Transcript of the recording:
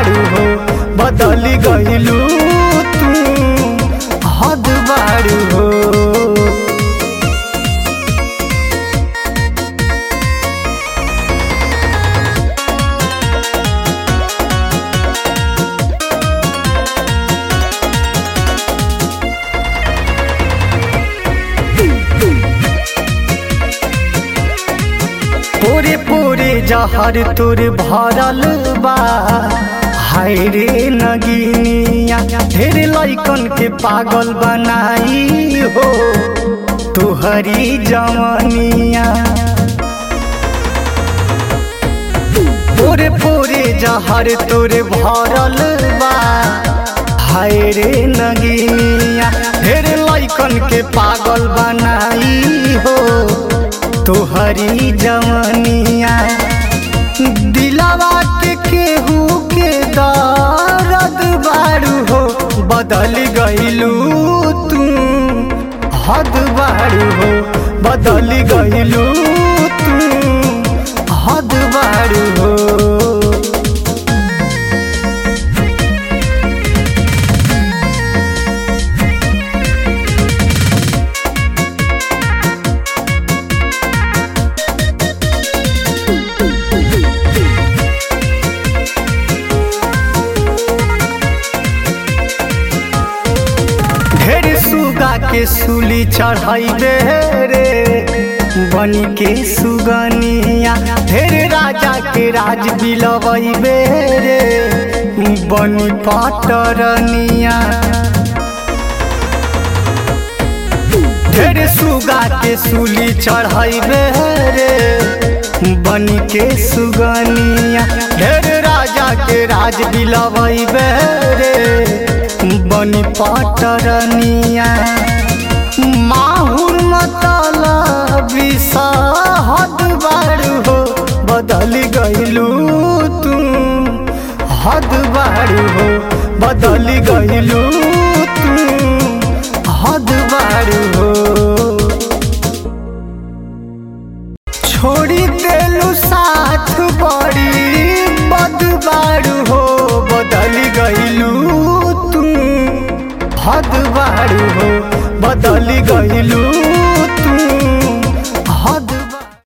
बारू हो बदल गइलू तू हद बारू हो पूरे पूरे जहर तोर भरल बा हाय रे नगिनिया ढेर लइकन के पागल बनाई हो तुहरी जवनिया पूरे पूरे जहर तोर भरल बा हाय रे नगिनिया ढेर लइकन के पागल बनाई हो तोहरी जवनिया दिलावा के केहू के दर्द बारू हो बदल गइलू तू हद बारू हो बदल गइलू तू हद बारू हो ढेर सुगा के सूली चढ़ाइबे रे बनी के सुगनिया ढेर राजा के राज बिलवैबे रे बनी पटरनिया ढेर सुगा के सूली चढ़ाइबे रे बनी के सुगनिया ढेर राजा के राज बिलवैबे रे बनी पटरनिया माहुर मतला विषहद बारू हो बदल गइलू तू हद बारू हो बदल गइलू तू हद बारू हो छोड़ी देलू साथ बड़ी बदबारू हो बदल गइलू तू हद बारू हो बदल गइलू तू